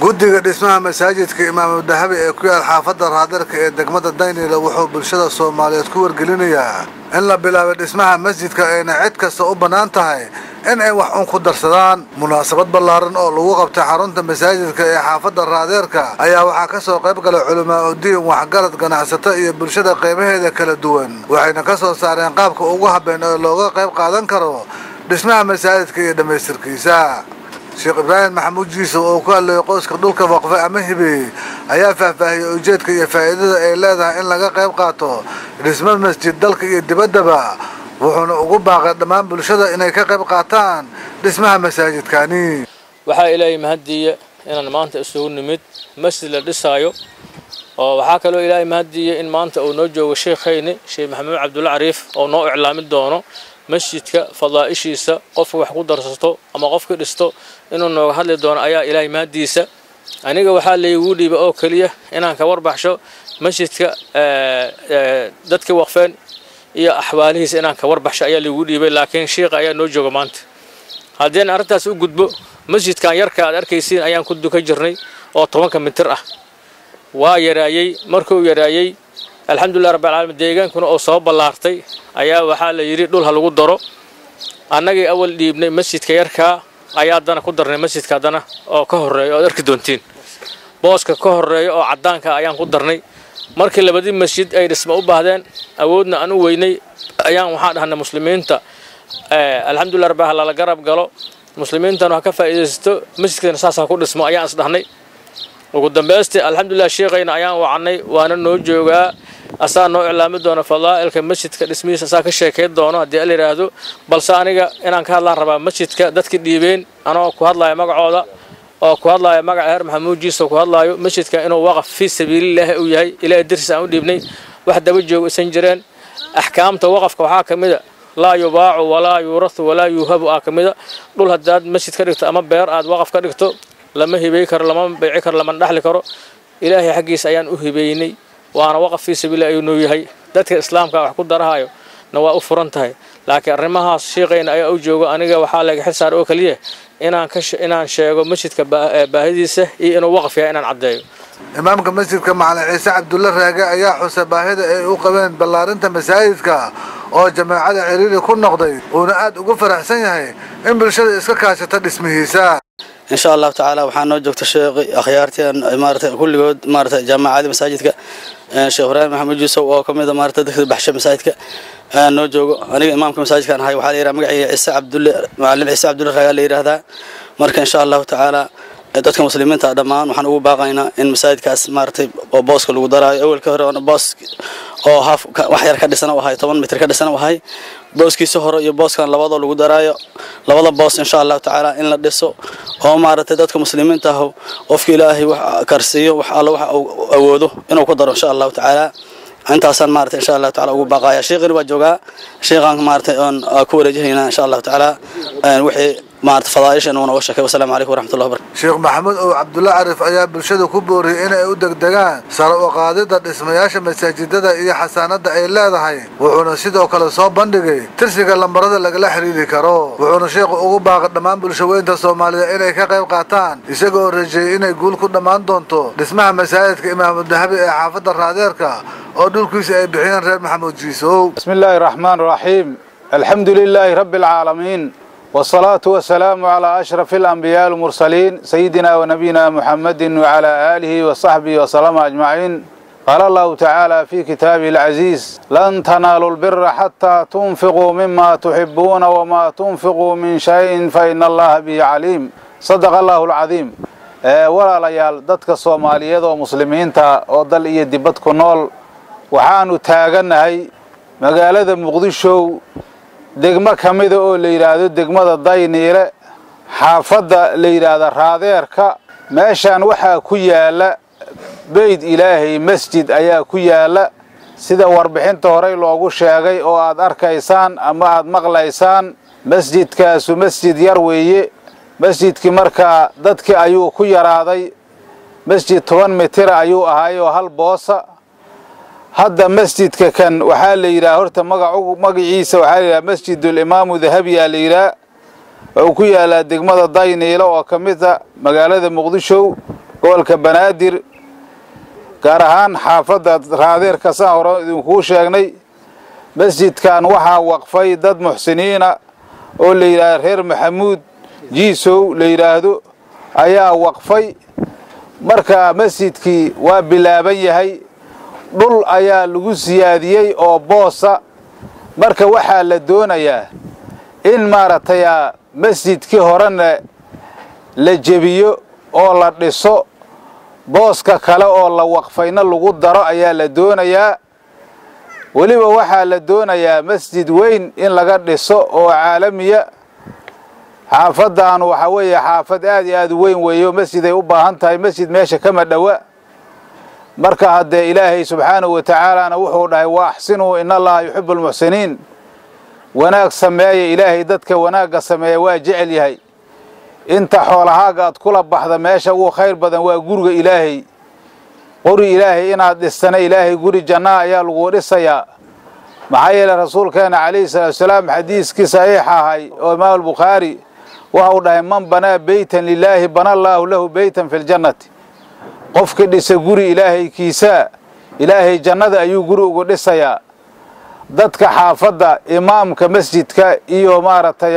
guddiga dhismaha masaajidka imaamu dahabi ee ku yaal xaafadda raadarka ee degmada daynila wuxuu bulshada soomaaliyeed ku wargelinayaa in la bilaabay dhismaha masjidka ayna cid kasta u bannaan tahay in ay wax un ku darsadaan munaasabad ballaaran oo lagu qabtay xarunta masaajidka ee xaafadda raadeerka ayaa waxaa ka soo qayb galay culamaa udiin waxgarad ganacsato iyo bulshada qaybaheeda kala duwan waxayna ka soo saareen qaabka ugu habeen oo looga qayb qaadan karo dhismaha masaajidka iyo dhammaystirkiisa sheekh ibraahim maxamuud jiisow oo ku hadlayay qoyska dhulka waqfe ama hibeeyey ayaa faahfaahiyey ujeedka iyo faa'iidada ay leedahay in laga qayb qaato dhismo masjid dalka iyo dibaddaba wuxuuna ugu baaqay dhammaan bulshada inay ka qayb qaataan dhismaha masaajidkani waxaa ilaahay mahadiya inaan maanta isugu nimid masjid la dhisaayo oo waxaa kaloo ilaahay mahadiya in maanta uu noo joogo sheekhayni sheekh maxamuud cabdulla cariif oo noo iclaami doono masjidka fadaa'ishiisa qofka wax ku darsato ama qofka dhisto inuu nooga hadli doono ayaa ilaahay mahadiisa aniga waxaa laygu dhiiba oo keliya inaan ka warbaxsho masjidka dadka waqfeen iyo axwaalihiisa inaan ka warbaxsho ayaa laygu dhiibay laakiin shiiqa ayaa noo jooga maanta haddeen arrintaas u gudbo masjidkan yarka aad arkaysiin ayaan ku dukan jirnay oo tobanka mitir ah waa yaraayey markuu yaraayey alxamdulilah rabbilcaalamiin deegaankuna oo soo ballaartay ayaa waxaa la yidhi dhul ha lagu daro annagii awal dhiibnay masjidka yarkaa ayaa haddana ku darnay masjidka haddana oo ka horreeya oad arki doontiin booska ka horreeya oo caddaanka ayaan ku darnay markii labadii masjid ay dhisma u baahdeen awoodna aan u weynay ayaan waxaan dhahnay muslimiinta alxamdulilah rabbi ha lala garab galo muslimiintana ha ka faa'iidaysato masjidkana saas ha ku dhismo ayaan is dhahnay ugu dambaystii alxamdulilah sheekhayna ayaan wacnay waana noo joogaa asaa noo iclaami doona fadaa'ilka masjidka dhismihiisa asaa ka sheekayn doono haddii la yidhaahdo balse aniga inaan ka hadlaan rabaa masjidka dadkii dhiibeen anoo ku hadlaya magacooda oo ku hadlaya magaca heer maxamuud jiiso ku hadlaayo masjidka inuu waqaf fii sabiililaahi uu yahay ilaahay dartiis aan u dhiibnay wax daba joogo isan jireen axkaamta waqafka waxaa ka mida laa yubaacu walaa yuurahu walaa yuuhabu aa ka mida dhul haddaad masjid ka dhigto ama beer aad waqaf ka dhigto lama hibey karo lama bayci karo lamana dhexli karo ilaahay xaggiisa ayaan u hibeynay waana waqaf fii sabiililah ayuu noo yahay dadka islaamka wax ku darahayo na waa u furan tahay laakiin arrimahaas sheekhayna ayaa u jooga aniga waxaa laga xil saar oo keliya inaan ka inaan sheego masjidka baahidiisa iyo inuu waqaf yahay inaan caddeeyo imaamka masjidka macalin ciise cabdulle raage ayaa xusay baahida ay u qabeen ballaarinta masaajidka oo jamaacada ciriiri ku noqday uuna aad ugu faraxsan yahay in bulshada iska kaashata dhismihiisa insha allahu tacaala waxaa noo joogta sheekhi akhyaartii maarata kulligood maarata jaamacadii masaajidka sheekh ibraahim maxamed yuusuf oo ka mid a maarata dadka baxsha masaajidka noo joogo aniga imaamka masaajidkan ahay waxaa la yidhaha magacayga ciise cabdulle macalin ciise cabdulle raagaa la yidhaahdaa marka insha allahu tacaala dadka muslimiinta dhammaan waxaan ugu baaqaynaa in masaajidkaas maaratay oo booska lagu daraayo awelka hore oona boos oo haaf wax yar ka dhisan u ahay toban mitir ka dhisan u ahay booskiisa hore iyo booskan labadoo lagu daraayo labada boos insha allahu tacaala in la dhiso oo maaragtay dadka muslimiinta ah qofka ilaahay wax karsiiyo wax alla wax uu awoodo inuu ku daro insha allahu tacaala intaasaan maarata insha allahu taala ugu baaqaya sheekhina waa joogaa sheekhaan maarata oon ku wareejihaynaa insha allahu tacaala wixii maarata fadaaisha inuu nooga sheekay wasalaamu calaykum waraxmatullahi wabarakatu sheekh maxamuud ow cabdulle carif ayaa bulshada ku booriyey inay u degdegaan sare u qaadida dhismayaasha masaajidada iyo xasaanada ay leedahay wuxuuna sidoo kale soo bandhigay tirsiga lambarada lagala xiriiri karo wuxuuna sheekhu ugu baaqay dhammaan bulshaweynta soomaalida inay ka qayb qaataan isagoo rajeeyey inay guul ku dhammaan doonto dhismaha masaajidka imaamu dahabi ee xaafadda raadeerka oo dhulkiisa ay bixiyeen reer maxamuud jiisow بسم الله الرحمن الرحيم الحمد لله رب العالمين والصلاة والسلام على أشرف الأنبياء المرسلين سيدنا ونبينا محمد وعلى آله وصحبه وسلم أجمعين قال الله تعالى في كتابه العزيز لن تنالوا البر حتى تنفقوا مما تحبون وما تنفقوا من شيء فإن الله به عليم صدق الله العظيم walaalayaal dadka soomaaliyeed oo muslimiinta oo dal iyo dibad ku nool waxaanu taaganahay magaalada muqdisho degmo ka mida oo la yidhaahdo degmada dayniile xaafadda la yidhaahda raadeerka meeshaan waxaa ku yaalla beyd ilaahay masjid ayaa ku yaalla sida warbixinta horey loogu sheegay oo aad arkaysaan ama aad maqlaysaan masjidkaasu masjid yar weeye masjidkii markaa dadkii ayuu ku yaraaday masjid toban mitira ayuu ahaay oo hal boosa hadda masjidka kan waxaa la yidhaha horta magacu magaciisa waxaa la yidhaha masjidul-imaamu dahabiyaa la yidhaha wuxuu ku yaalaa degmada dayniilo oo ka mid a magaalada muqdisho gobolka banaadir gaar ahaan xaafadda raadeerka saan hore idinkuu sheegnay masjidkan waxaa waqfay dad muxsiniina oo la yidhaahdo reer maxamuud jiisow la yidhaahdo ayaa waqfay marka masjidkii waa bilaaban yahay dhul ayaa lagu siyaadiyey oo boosa marka waxaa la doonayaa in maaragtay masjidkii horena la jebiyo oo la dhiso booska kale oo la waqfayna lagu daro ayaa la doonayaa weliba waxaa la doonayaa masjid weyn in laga dhiso oo caalamiya xaafaddan waxaa weeye xaafad aad iyo aad u weyn weeyo masjiday u baahan tahay masjid meesha kama dhowa marka haddee ilaahay subxaanahu wa tacaalaana wuxuu dhahay wa axsinuu in allaha yuxibu almuxsiniin wanaag sameeya ilaahay dadka wanaagga sameeya waa jecel yahay inta xoolahaaga aad kula baxda meesha ugu khayr badan waa guriga ilaahay qori ilaahay inaad dhistana ilaahay guri jannaa ayaa lagu dhisayaa maxaa yeeley rasuulkeena calayhi salaatu wasalaam xadiiskii saxiix ahay oo imaam albukhaari waxau dhahay man banaa beytan lilaahi bana allaahu lahu beytan fi ljannati qofka dhisa guri ilaahay kiisaa ilaahay jannada ayuu guri ugu dhisayaa dadka xaafadda imaamka masjidka iyo maaragtay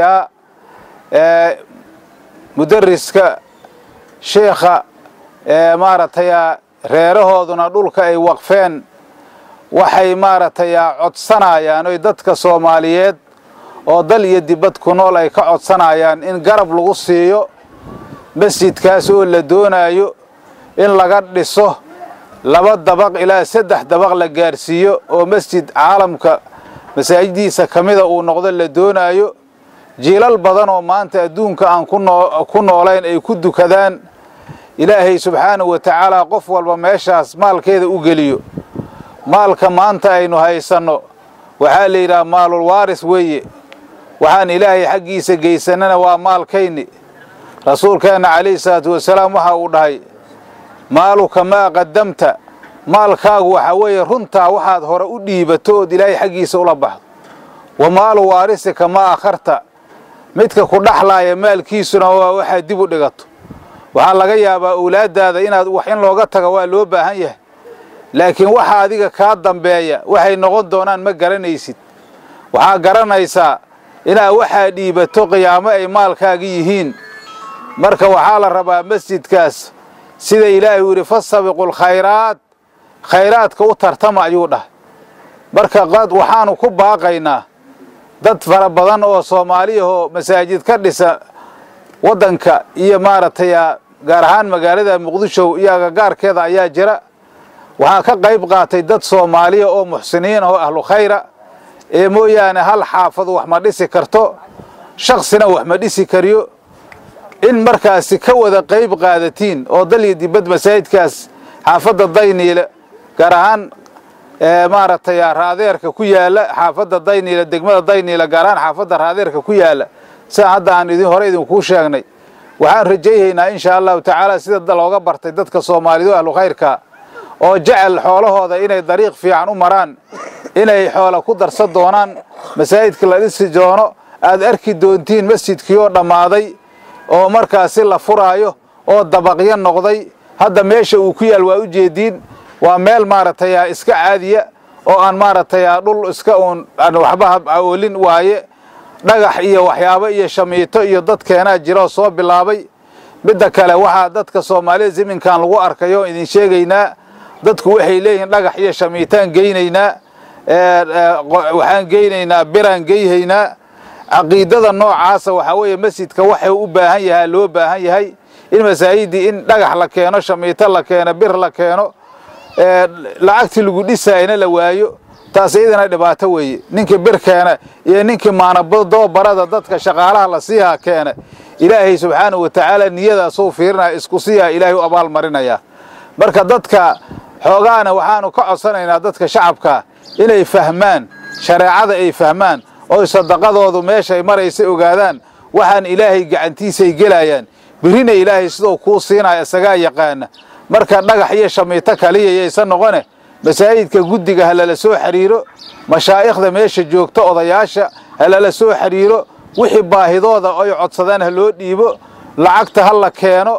mudariska sheekha maaragtay reerahooduna dhulka ay waqfeen waxay maaragtay codsanayaan oy dadka soomaaliyeed oo dal iyo dibad ku nool ay ka codsanayaan in garab lagu siiyo masjidkaas oo la doonaayo in laga dhiso laba dabaq ilaa saddex dabaq la gaarsiiyo oo masjid caalamka masaajidiisa ka mida uu noqdo la doonaayo jiilal badan oo maanta adduunka aan ku noolayn ay ku dukadaan ilaahay subxaanahu wa tacaala qof walba meeshaas maalkeeda u geliyo maalka maanta aynu haysanno waxaa la yidhaha maalul waaris weeye waxaan ilaahay xaggiisa geysanana waa maalkayni rasuulkeenna calayhi salaatu wasalaam waxa uu dhahay maaluka maa qadamta maalkaagu waxaa weeye runtaa waxaad hore u dhiibato ood ilaahay xaggiisa ula baxdo wa maalu waarisika maa akharta midka ku dhaxlaaya maalkiisuna waa waxaad dib u dhigato waxaa laga yaabaa owlaaddaada inaad wax in looga tago waa loo baahan yahay laakiin waxa adiga kaa dambeeya waxay noqon doonaan ma garanaysid waxaa garanaysaa inaad waxaa dhiibato qiyaamo ay maalkaaga yihiin marka waxaa la rabaa masjidkaas sida ilaahay uu yidhi fasabiqu lkhayraat khayraadka u tartama ayuu dhahay marka waxaanu ku baaqaynaa dad fara badan oo soomaaliyahoo masaajid ka dhisa waddanka iyo maaragtay gaar ahaan magaalada muqdisho iyo agagaarkeeda ayaa jira waxaa ka qayb qaatay dad soomaaliya oo muxsiniin oo ahlu khayra ee mooyaane hal xaafadu wax ma dhisi karto shaksina wax ma dhisi kariyo in markaasi ka wada qayb qaadatiin oo dal iyo dibad masaajidkaas xaafadda dayniile gaar ahaan maaragtay raadeerka ku yaala xaafadda dayniile degmada dayniile gaar ahaan xaafadda raadeerka ku yaala sidaa hadda aan idin hore idinkuu sheegnay waxaan rajayhaynaa inshaa allahu tacaala sida looga bartay dadka soomaalidu ahlu khayrka oo jecel xoolahooda inay dariiq fiican u maraan inay xoola ku darsan doonaan masaajidka la dhisi doono aad arki doontiin masjidkii oo dhammaaday oo markaasi la furaayo oo dabaqyo noqday hadda meesha uu ku yaal waa u jeediin waa meel maaragtay iska caadiya oo aan maaragtay dhul iska uun aan waxba aoolin waaye dhagax iyo waxyaabo iyo shamiito iyo dadkeenaa jira oo soo bilaabay midda kale waxaa dadka soomaalida ziminkan lagu arkayo idin sheegaynaa dadku waxay leeyihiin dhagax iyo shamiitaan geynaynaa waxaan geynaynaa biraan geyhaynaa caqiidada noocaasa waxaa weeye masjidka waxay u baahan yahaa loo baahan yahay in masaajidii in dhagax la keeno shamiito la keeno bir la keeno lacagtii lagu dhisaayna la waayo taas iyadana dhibaato weeye ninkii bir keena iyo ninkii maanadoobarada dadka shaqaalaha la siihaa keena ilaahay subxaanahu wa tacaala niyadaasuu fiirinaya isku siiyaa ilaahay u abaal marinaya marka dadka xoogaana waxaanu ka codsanaynaa dadka shacabka inay fahmaan shareecada ay fahmaan oy sadaqadoodu meeshay maraysa ogaadaan waxaan ilaahay gacantiisay gelayaan birina ilaahay siduu kuu siinaya isagaa yaqaana marka dhagax iyo shamiito kaliya yaysan noqone masaajidka guddiga ha lala soo xidhiiro mashaa'ikhda meesha joogta odayaasha ha lala soo xidhiiro wixii baahidooda oy codsadaan ha loo dhiibo lacagta ha la keeno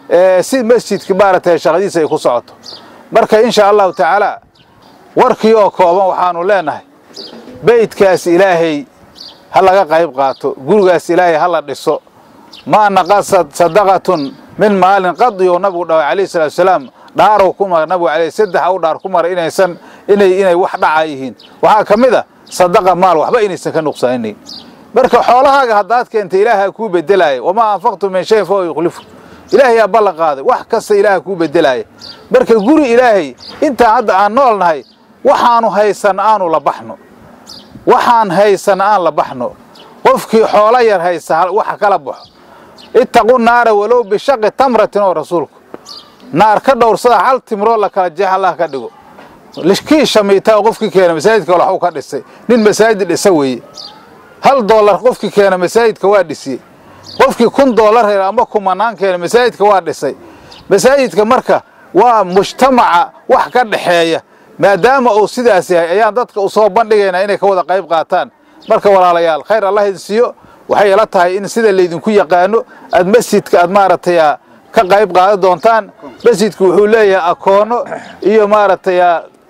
si masjidka maaragtay shaqadiisa ay ku socoto marka insha allahu tacaala warkii oo kooban waxaanu leenahay beydkaas ilaahay ha laga qayb qaato gurigaas ilaahay ha la dhiso maa naqasad sadaqatun min maalin qadiyo nabigu dhawa calayhi salatu wasalaam dhaarow ku mara nabigu alayh saddex u dhaar ku mara inaysan inay inay wax dhaca yihiin waxaa ka mid a sadaqa maal waxba inaysan ka nuqsaanayn marka xoolahaaga haddaad keentay ilaaha kuu bedelaaya wamaa anfaqtu min shayin fahuwa yukhlifu ilaahay yaa ballan qaaday wax kasta ilaaha kuu bedelaaya marka guri ilaahay intaan hadda aan nool nahay waxaanu haysan aanu la baxno waxaan haysan aan la baxno qofkii xoolo yar haysa waxa kala baxo ittaqu naara walow bishaqi tamratin oo rasuulku naar ka dhowrsada hal timroo la kala jeex allah ka dhigo kii shamiitaa qofkii keena masaajidka waxuu ka dhisay nin masaajid dhisa weeye hal doolar qofkii keena masaajidka waa dhisiyey qofkii kun doolar hel ama kumanaan keena masaajidka waa dhisay masaajidka marka waa mujtamaca wax ka dhaxeeya maadaama uu sidaas yahay ayaan dadka u soo bandhigaynaa inay ka wada qayb qaataan marka walaalayaal khayr allah idin siiyo waxay ila tahay in sida laydinku yaqaano aad masjidka aad maaragtay ka qayb qaadan doontaan masjidku wuxuu leeyahay akoono iyo maaragtay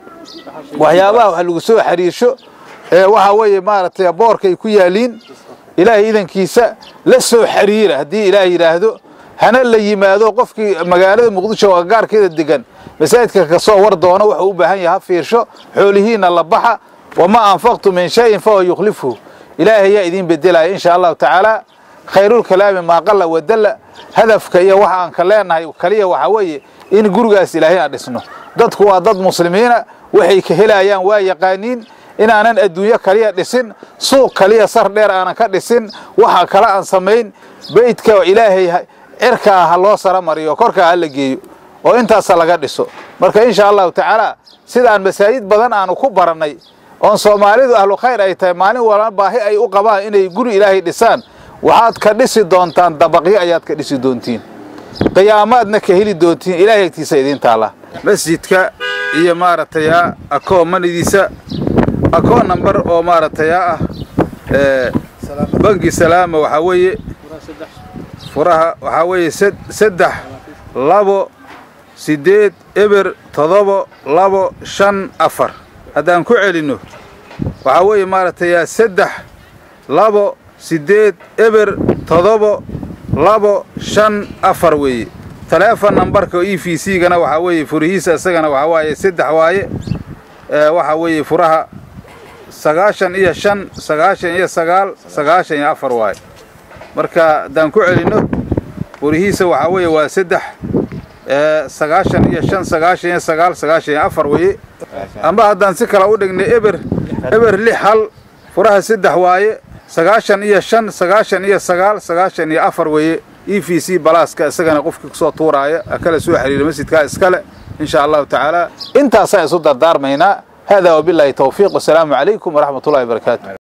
waxyaabaha wax lagu soo xiriirsho waxa weeye maaragtay boorkay ku yaaliin ilaahay idankiisa la soo xiriira haddii ilaah yidhaahdo hana la yimaado qofkii magaalada muqdisho oo gaarkeeda degan masaajidka kasoo war doono wuxuu u baahan yahay ha fiirsho xoolihiina la baxa wamaa anfaqtu min shayin fahuwa yukhlifuhu ilaahay yaa idiin bedelaya insha allahu tacaala khayrulkalaami maaqalla wadalla hadafka iyo waxa aan ka leenahay kaliya waxa weeye in gurigaas ilaahay aan dhisno dadku waa dad muslimiina waxay ka helayaan waa yaqaaniin inaanan adduunyo kaliya dhisin suuq kaliya sar dheer aanan ka dhisin waxa kale aan samayn beydka ilaahay cirkaa ha loo sara mariyo korkaa ha la geeyo oo intaasa laga dhiso marka insha allahu tacaala sidaan masaajid badan aanu ku barannay oon soomaalidu ahlu khayr ay tahay maalin walba baahi ay u qabaan inay guri ilaahay dhisaan waxaad ka dhisi doontaan dabaqyo ayaad ka dhisi doontiin qiyaamaadna ka heli doontiin ilaahay agtiisa idiin taala masjidka iyo maaragtay akoomanidiisa akoon namber oo maaragtay ah bangi salaama waxaa weeye furaha waxaa weeye saddex labo siddeed eber todobo labo shan afar haddaan ku celinno waxaa weeye maaragtay saddex labo siddeed eber todobo labo shan afar weeye taleefon nambarka e v c gana waxaa weeye furihiisa isagana waxaa waaye saddex waaye waxaa weeye furaha sagaashan iyo shan sagaashan iyo sagaal sagaashan iyo afar waaye marka haddaan ku celinno furihiisa waxaa weeye waa saddex sagaashan iyo shan sagaashan iyo sagaal sagaashan iyo afar weeye amba haddaan si kale u dhignay eber eber lix hal furaha saddex waaye sagaashan iyo shan sagaashan iyo sagaal sagaashan iyo afar weeye e v c balaaska isagana qofkii kusoo tuuraaya kala soo xiriira masjidkaa iskale in sha allahu tacaala intaasaan isu dardaarmaynaa hada wabilaahi towfiiq wasalaamu calaykum waraxmat ullahi wabarakaatu